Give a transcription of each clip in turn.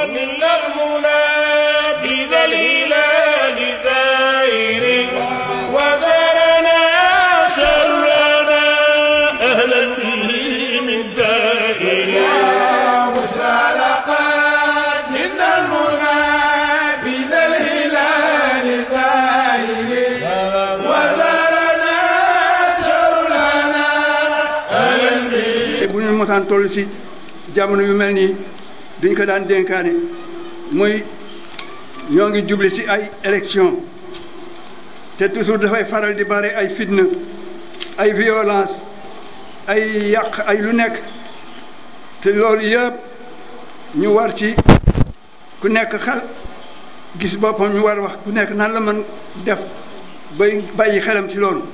من المنى بذا الهلال ثائر وذرنا شرنا أهلا به من زائر بشرى لقد من المنى بذا الهلال ظاهر وزارنا شرنا أهلا به te bu ñu mosaan toll si jamono yu mel nii duñ ko daan dénkaane muy ñoo ngi jubli si ay élection te toujours dafay faral di bare ay fitna ay violence ay yàq ay lu nekk te loolu yëpp ñu war ci ku nekk xel gis boppam ñu war wax ku nekk nan la mën def bay bàyyi xelam ci loolu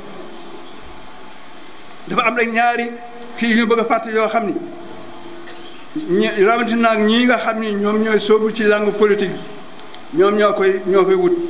dafa am rek ñaari kii ñu bëgg a fàttali yoo xam ni ñi rawatina ak ñii nga xam ni ñoom ñooy sóobu ci langue politique ñoom ñoo koy ñoo koy wut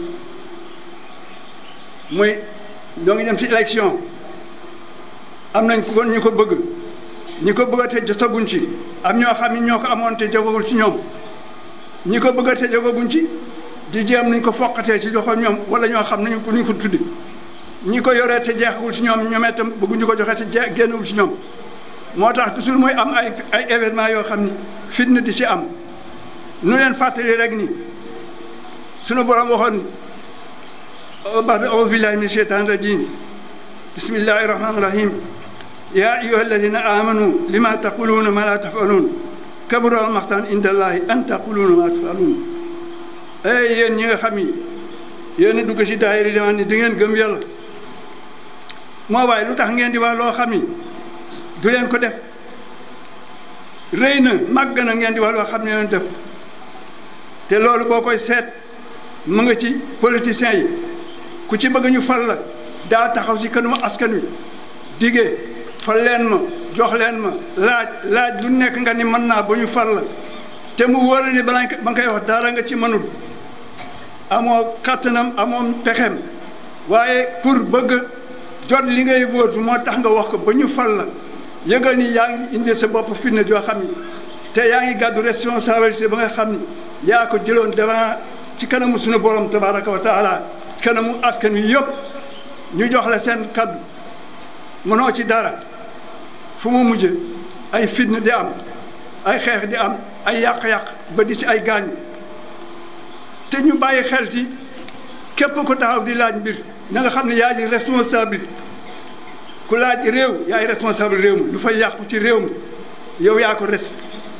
muy ñoo ngi dem ci élection am nañ ko ñu ko bëgg ñi ko bëgg te jotaguñ ci am ñoo xam ni ñoo ko amoon te jogagul ci ñoom ñi ko bëgg te jogaguñ ci di jéem nañ ko foqatee ci loxo ñoom wala ñoo xam nañu ko ñu ko tuddi ñi ko yoree te jeexagul ci ñoom ñoom itam bëgguñu ko joxe te jeex génnagul ci ñoom moo tax toujours muy am ay ay événement yoo xam ni fitna di si am nu leen fàttali rek ni sunu borom waxoon ba'da a'uuzu billahi min sheytaani rajim bismillahi rahmaani rahim yaa ayyuha alladina amanu lima taquluuna ma la tafaluun kabura maqtan inda allahi an taquluuna ma tafaluun ay yéen ñi nga xam ni yéen a dugg si daayira di wax ni di ngeen gëm yàlla moo waaye lu tax ngeen di wax loo xam ni du leen ko def rëy na màgg na ngeen di wax loo xam ne leen def te loolu boo koy seet mu nga ci politiciens yi ku ci bëgg ñu fal la daa taxaw si kanamu askan wi digee fal leen ma jox leen ma laaj laaj lu nekk nga ni mën naa ba ñu fal la te mu wóor ni balaa ba nga koy wax dara nga ci mënul amoo kàttanam amoo pexem waaye pour bëgg jot li ngay wóotu moo tax nga wax ko ba ñu fal la yëgal ni yaa ngi indi sa bopp fitna joo xam ni te yaa ngi gàddu responsabilité ba nga xam ni yaa ko jëloon devant ci kanamu suñu borom tabaraka wa taala kanamu askan wi yëpp ñu jox la seen kaddu mënoo ci dara fu mu mujje ay fitna di am ay xeex di am ay yàq-yàq ba di ci ay gaañ te ñu bàyyi xel ci képp ko taxaw di laaj mbir na nga xam ne yaa ji responsabilité ku laaj réew yaay responsable réew mi lu fay yàqu ci réew mi yow yaa ko res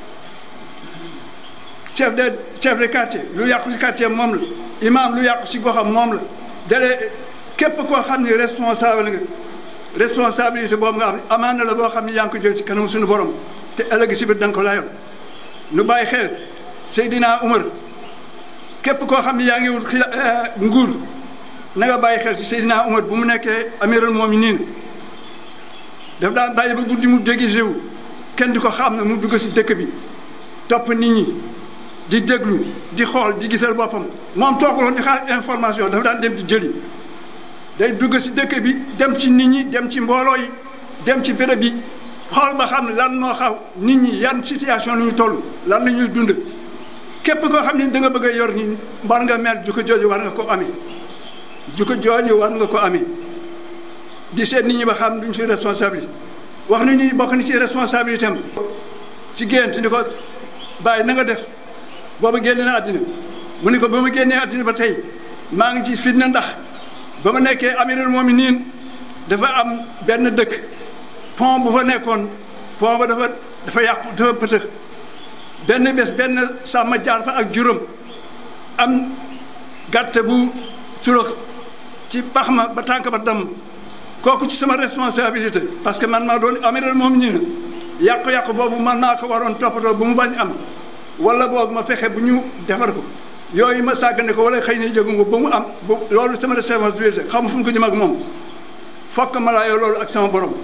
chef de chef de quartier lu yàqu ci quartier moom la imam lu yàqu ci goxam moom la dale képp koo xam ne responsable nga responsabilité boobu nga xam ne amaan na la boo xam ne yaa ngi ko jël ci kanam suñu borom te ëllëg si biir da nga ko layoon nu bàyyi xel Seydina Umar képp koo xam ne yaa ngi wut xila nguur na nga bàyyi xel ci Seydina Umar bu mu nekkee amirul mu'minin daf daan bàyyi ba guddi mu déguisé wu kenn di ko xam ne mu dugg si dëkk bi topp nit ñi di déglu di xool di gisal boppam moom tooguloon di xaar information dafa daan dem di jëli day dugg si dëkk bi dem ci nit ñi dem ci mbooloo yi dem ci béréb yi xool ba xam lan moo xaw nit ñi yan situation lu ñu toll lan la ñuy dund képp koo xam ne da nga bëgg a yor ni war nga mel jukko jooju war nga ko amee jukko jooju war nga ko amee di seet nit ñi ba xam duñ si responsabilité wax nañu ni bokk ni ci responsabilité am ci gént ni ko bàyyi na nga def booba génn na àddina mu ni ko ba ma génnee àddina ba tey maa ngi ci fitna ndax ba ma nekkee amirul mu'minin dafa am benn dëkk pont bu fa nekkoon pont ba dafa dafa yàqu dafa pëtëx benn bés benn sàmm jaar fa ak juróom am gàtt bu surox ci pax ma ba tànk ba damm kooku ci sama responsabilité parce que man maa doon amiral moom ñi yàqu-yàqu boobu man maa ko waroon toppatoo bu mu bañ am wala boog ma fexe bu ñu defar ko yooyu ma sàggane ko wala xëy na jógu ko ba mu am bu loolu sama responsabilité xam fu mu ko jëm ak moom fokk ma laayoo loolu ak sama borom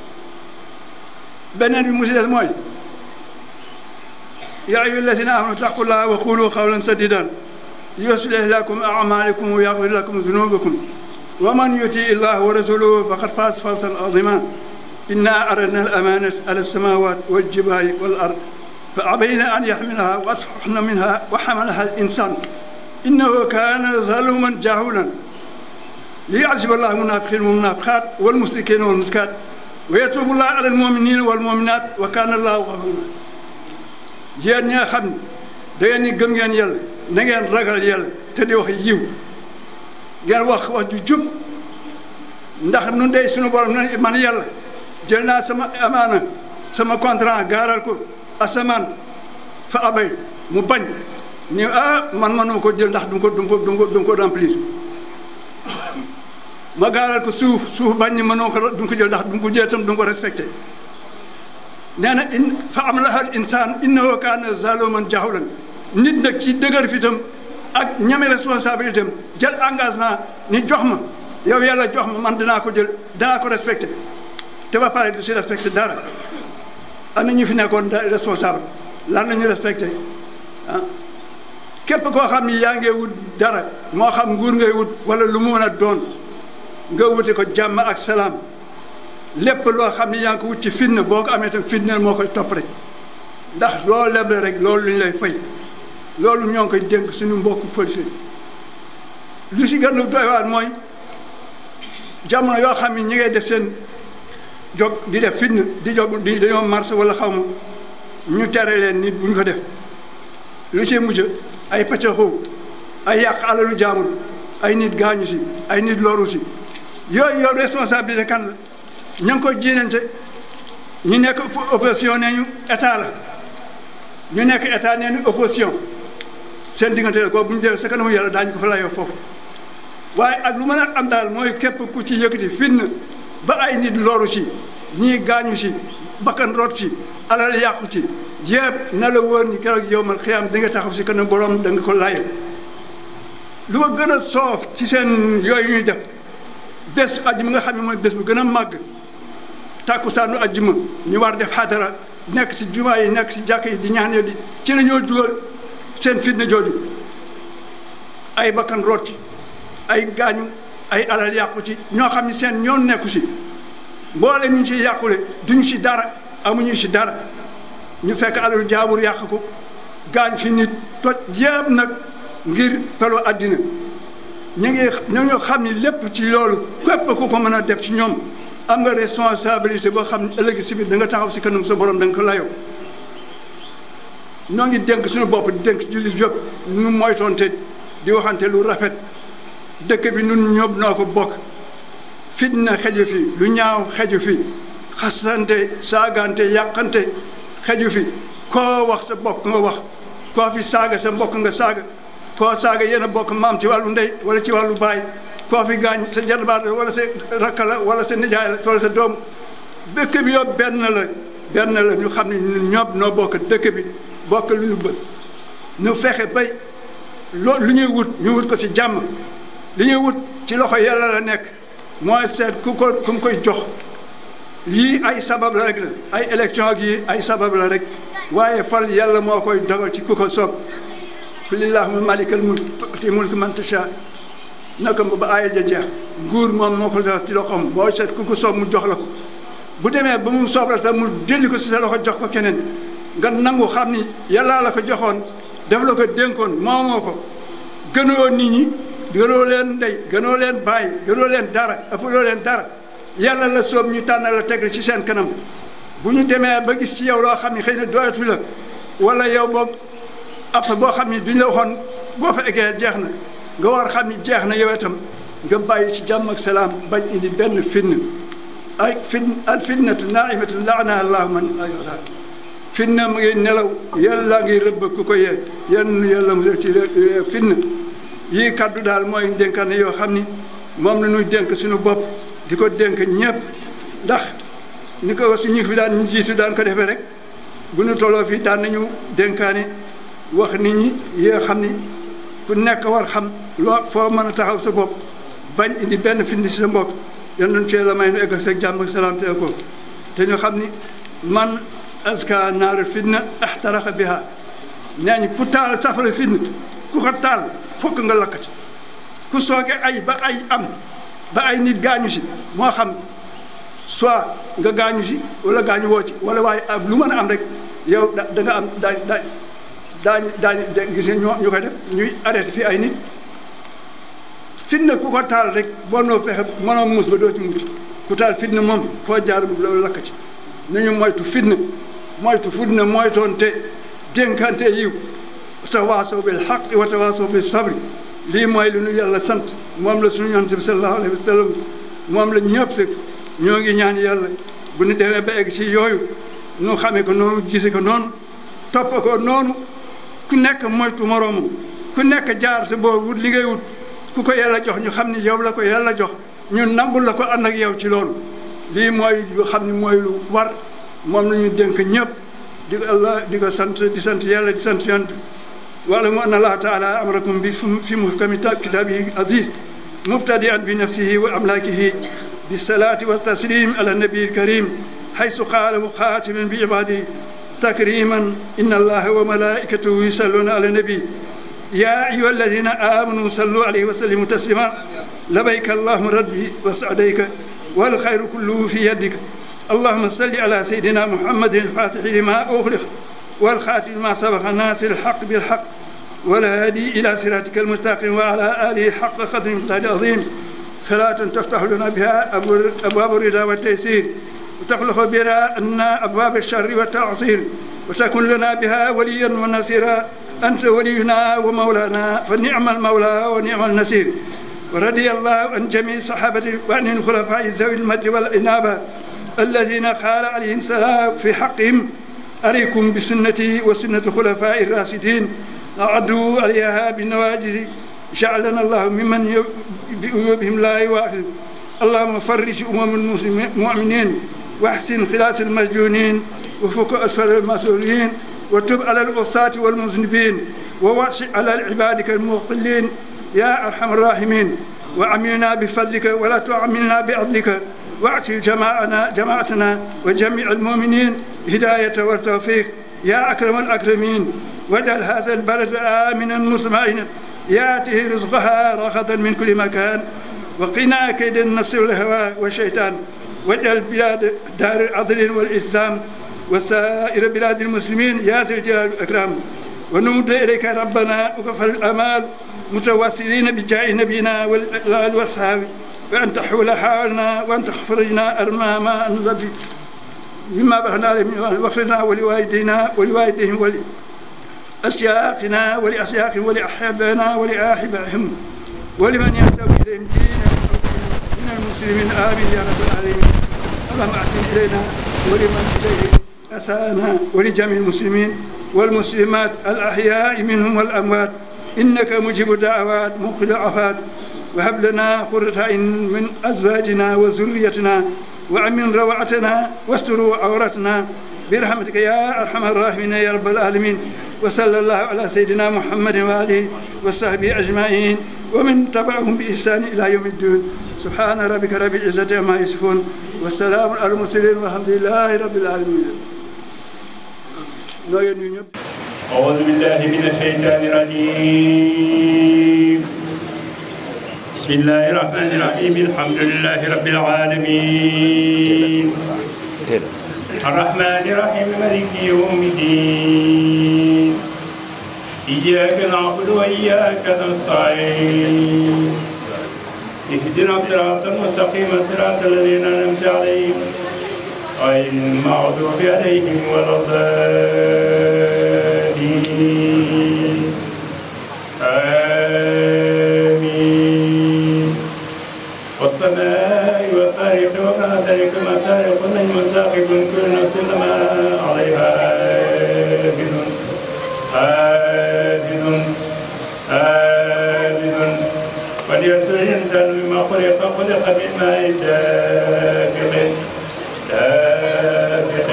beneen bi mu si des mooy yaa ayyuha allazina amanu taqullaha wa qulu qawlan sadidan yuslih lakum a'malakum wa yaghfir lakum dhunubakum wa man yuti illaha wa rasulahu faqad faz fawzan aziman inna aradna al amanata ala samawat wal jibali wal ard fa abayna an yaxmilaha wa asfaxna minha wa xamalaha al insan innahu kaana zaluman jahulan liyacziba allahu munafiqin wa munafiqat wal musrikin wal musrikat wa yatubu llahu ala almuminina wal muminat wa kaana allahu gafuran yéen ñi nga xam ne da ngeen ni gëm ngeen yàlla na ngeen ragal yàlla te di wax yiw ngeen wax wax ju jub ndax nu dey suñu borom na man yàlla jël naa sama amaana sama contrat gaaral ko asamaan fa abay mu bañ ni ah man manuma ko jël ndax du ko du ko du ko du ko remplir ma gaaral ko suuf suuf bañ ni mënoo ko du ko jël ndax du ko jël tam du ko respecté nee na in fa am lahal insaan innahu kaana zaluman jahulan nit nag ci dëgër fi tam ak ñame responsabilité am jël engagement ni jox ma yow yàlla jox ma man dinaa ko jël danaa ko respecté te ba pare du si respecté dara am na ñu fi nekkoon responsable lan la ñu respecté ah képp koo xam ni yaa ngi wut dara moo xam nguur ngay wut wala lu mu mën a doon nga wuti ko jàmm ak salaam lépp loo xam ni yaa ngi ko wut ci fitna boo ko amee tam fitna moo koy topp rek ndax loolu leble rek loolu lu ñu lay fay loolu ñoo ngi koy dénk suñu mbokku policier lu si gën a doy waar mooy jamono yoo xam ni ñi ngay def seen jog di def fitna di jog di dañoo marché wala xaw ma ñu tere leen nit bu ñu ko def lu ci mujj ay pëccaxoo ay yàq alalu jaamur ay nit gaañu si ay nit loru si yooyu yow responsabilité kan la ña ngi ko jiinante ñu nekk opposition nee ñu état la ñu nekk état nee ñu opposition seen diggante la ko bu ñu demee sa kanamu yàlla daañu ko fa layoo foofu waaye ak lu mën a am daal mooy képp ku ci yëkkati fitna ba ay nit loru si ñii gaañu si bakkan root si alal yàqu ci yëpp na la wóor ni keroog yow man xiyam di nga taxaw si kanam borom da nga ko layoo lu ma gën a soof ci seen yooyu ñuy def bés ajjuma nga xam ne mooy bés bu gën a màgg tàkkusaanu ajjuma ñu war def xadara nekk si jumaa yi nekk si jàkk yi di ñaan di ci la ñoo dugal seen fitna jooju ay bakkan root ci ay gaañu ay alal yàqu ci ñoo xam ne seen ñoon nekku si mboole ñu si yàqule duñu si dara amuñu si dara ñu fekk alalu jaabur yàq ko gaañ fi nit toj yëpp nag ngir pelo àddina ñu ngi ñu xam ni lépp ci loolu képp ku ko mën a def ci ñoom am nga responsabilité boo xam ne ëllëg si biir da nga taxaw si kanam sa borom da nga ko layoo ñoo ngi dénk suñu bopp di dénk julli jóg nu moytoonte di waxante lu rafet dëkk bi nun ñëpp noo ko bokk fitna xeju fi lu ñaaw xeju fi xasante saagante yàqante xeju fi koo wax sa bokk nga wax koo fi saaga sa mbokk nga saaga koo saaga yéen a bokk maam ci wàllu ndey wala ci wàllu baay koo fi gaañ sa jarbaat la wala sa rakka la wala sa nijaay la wala sa doom dëkk bi yow benn la benn la ñu xam ne ñun ñoom noo bokk dëkk bi bokk lu ñu bët ñu fexe bay loo lu ñuy wut ñu wut ko ci jàmm li ñuy wut ci loxo yàlla la nekk mooy seet ku ko ku mu koy jox lii ay sabab la rek la ay élection ak yi ay sabab la rek waaye fal yàlla moo koy dogal ci ku ko soob qul illahumma malikal mulk tu'ti mulk man tasha naka ba aaya ja jeex nguur moom moo ko def ci loxoom boo seet ku ko soob mu jox la ko bu demee ba mu soob la sax mu delli ko si sa loxo jox ko keneen nga nangu xam ni yàllaa la ko joxoon def la ko dénkoon moomoo ko gënoo nit ñi gënoo leen ndey gënoo leen bàyyi gënoo leen dara ëppaloo leen dara yàlla la soob ñu tànn la teg ci seen kanam bu ñu demee ba gis ci yow loo xam ne xëy na doyatu la wala yow boog app boo xam ne duñ la waxoon boo fa eggee jeex na nga war xam ni jeex na yow itam nga bàyyi ci jàmm ak salaam bañ indi benn fitna ay fin al fitnatu naimatu laana allahu man ayota fitna mu ngi nelaw yàlla ngi rëbb ku ko yee yenn yàlla musal ci fitna yii kaddu daal mooy dénkaane yoo xam ni moom la ñuy dénk suñu bopp di ko dénk ñëpp ndax ni ko suñu fi daan ñu jiitu daan ko defee rek bu ñu tolloo fii daan nañu dénkaane wax nit ñi yoo xam ni ku nekk war xam loo foo mën a taxaw sa bopp bañ indi benn fitna si sa mbokk yan nañu cee la may nu egg ak jàmm ak salaam te ko te ñu xam ni man aska naaru fitna ahtaraqa biha nee ñi ku taal safara fitna ku ko taal fokk nga lakk ci ku sooke ay ba ay am ba ay nit gaañu si moo xam soit nga gaañu si wala gaañu woo ci wala waaye lu mën a am rek yow da da nga am daañ daañ daañ daañu gis nga ñoo ñu koy def ñuy arrêté fii ay nit fitna ku ko taal rek boo noo fexe mënoo muus ba doo ci mucc ku taal fitna moom foo jaar loolu lakk ci nañu moytu fitna moytu fitna moytoonte dénkante yiw tawaasaw bil xaq wa tawaasaw bil sabri lii mooy lu ñu yàlla sant moom la suñu yonent bi sallallahu alayhi wa sallam moom la ñëpp si ñoo ngi ñaan yàlla bu ñu demee ba egg ci yooyu ñu xamee ko noonu gise ko noonu topp ko noonu ku nekk moytu moroomam ku nekk jaar sa boo wut li ngay wut ku ko yàlla jox ñu xam ni yow la ko yàlla jox ñu nangul la ko ànd ak yow ci loolu lii mooy lu xam ni mooy lu war moom la ñu dénk ñëpp di ko allah di ko sant di sant yàlla di sant yonent واعلموا ان الله تعالى امركم في محكم كتابه العزيز مبتدئا بنفسه واملاكه بالصلاه والتسليم على النبي الكريم حيث قال مخاتما بعباده تكريما ان الله وملائكته يصلون على النبي يا ايها الذين امنوا صلوا عليه وسلموا تسليما لبيك اللهم ربي وسعديك والخير كله في يدك اللهم صل على سيدنا محمد الفاتح لما اغلق والخاتم ما سبق الناس الحق بالحق والهادي إلى صراطك المستقيم وعلى آله حق قدر مقدار عظيم صلاة تفتح لنا بها أبواب الرضا والتيسير وتخلق بها أن أبواب الشر والتعصير وتكون لنا بها وليا ونصيرا أنت ولينا ومولانا فنعم المولى ونعم النصير ورضي الله عن جميع الصحابة وعن الخلفاء ذوي المجد والإنابة الذين قال عليهم السلام في حقهم عليكم بسنتي وسنة خلفاء الراشدين أعدوا عليها بالنواجذ جعلنا الله ممن بهم لا يواخذ اللهم فرج أمم المؤمنين واحسن خلاص المسجونين وفك أسفل المسؤولين وتب على العصاة والمذنبين ووسع على عبادك الموقلين يا أرحم الراحمين وعملنا بفضلك ولا تعملنا بعدلك واعتل جماعنا جماعتنا وجميع المؤمنين هداية والتوفيق يا أكرم الأكرمين واجعل هذا البلد آمنا مطمئنا يأتيه رزقها رغدا من كل مكان وقنا كيد النفس والهوى والشيطان واجعل بلاد دار العدل والإسلام وسائر بلاد المسلمين يا ذي الجلال والإكرام ونمد إليك ربنا وكفى الأمال متواصلين بجاه نبينا والآل والصحابة وأن تحول حالنا وأن تخفرجنا أرما ما أنزل مما بحنا عليهم واغفر لنا ولوالدينا ولوالديهم ولأشياخنا ولأشياخهم ولأحبائنا ولأحبائهم ولمن ينتمي إليهم دينا من المسلمين آمين يا رب العالمين اللهم أحسن إلينا ولمن إليه أسانا ولجميع المسلمين والمسلمات الأحياء منهم والأموات إنك مجيب الدعوات مقل العفات وهب لنا قرة عين من أزواجنا وذريتنا وأمن روعتنا واستر عورتنا برحمتك يا أرحم الراحمين يا رب العالمين وصلى الله على سيدنا محمد وآله وصحبه أجمعين ومن تبعهم بإحسان إلى يوم الدين سبحان ربك رب العزة عما يصفون والسلام على المرسلين والحمد لله رب العالمين أعوذ بالله من الشيطان الرجيم بسم الله الرحمن الرحيم الحمد لله رب العالمين الرحمن الرحيم مالك يوم الدين إياك نعبد وإياك نستعين اهدنا الصراط المستقيم صراط الذين أنعمت عليهم غير المغضوب عليهم ولا الضالين آمين والسماء والطارق وما ذلك ما طارق النجم ساقط كل نفس لما عليها آمن آمن آمن وليرسل الإنسان بما خلق خلق من ماء دافق دافق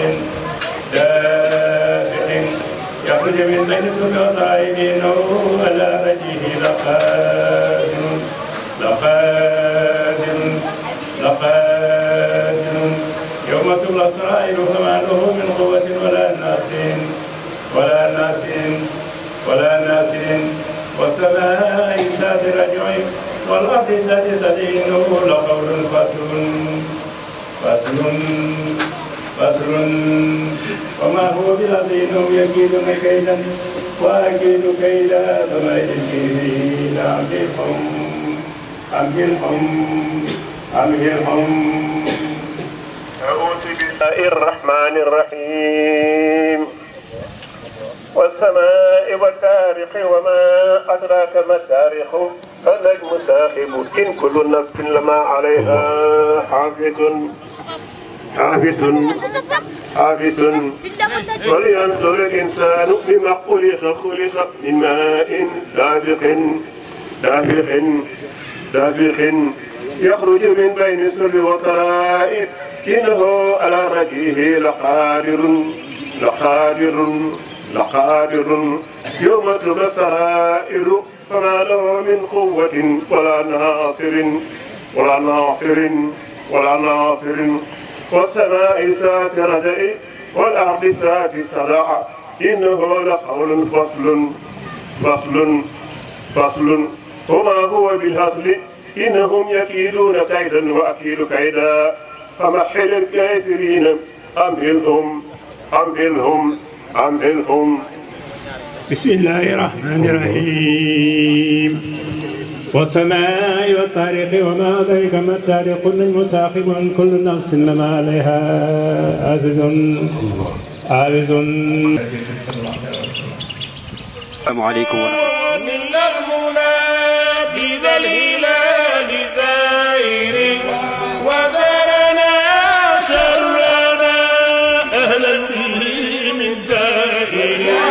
دافق يخرج من بين سبع إنه على وجهه لقادر لقادر لقادر يوم تبلى السرائر فما له من قوة ولا ناس ولا ناس ولا ناس والسماء ذات الرجع والأرض ذات الذي إنه لقول فصل فصل فصل وما هو بالأرض إنهم يكيدون كيدا وأكيد كيدا فما يكيدون أمهلهم أمهلهم أمهلهم أعوذ بالله الرحمن الرحيم والسماء والتاريخ وما أدراك ما التاريخ فالنجم ساحب إن كل نفس لما عليها حافظ حافظ حافظ ولينظر الإنسان بما خلق خلق من ماء دافق دافق دافق يخرج من بين السر والترائب إنه على رجيه لقادر لقادر لقادر يوم تبى السرائر فما له من قوة ولا ناصر ولا ناصر ولا ناصر والسماء ذات ردع والأرض ذات صدع إنه لقول فصل فصل فصل وما هو بالهزل إنهم يكيدون كيدا وأكيد كيدا فمحل الكافرين أمهلهم أمهلهم أمهلهم بسم الله الرحمن الرحيم والسماء والطارق وما أدرك ما الطارق المساخب عن كل نفس لما عليها عابد عابد السلام عليكم ورحمة من المنادي ذا الهلال ثائر وذرنا شرنا أهلا به من زائر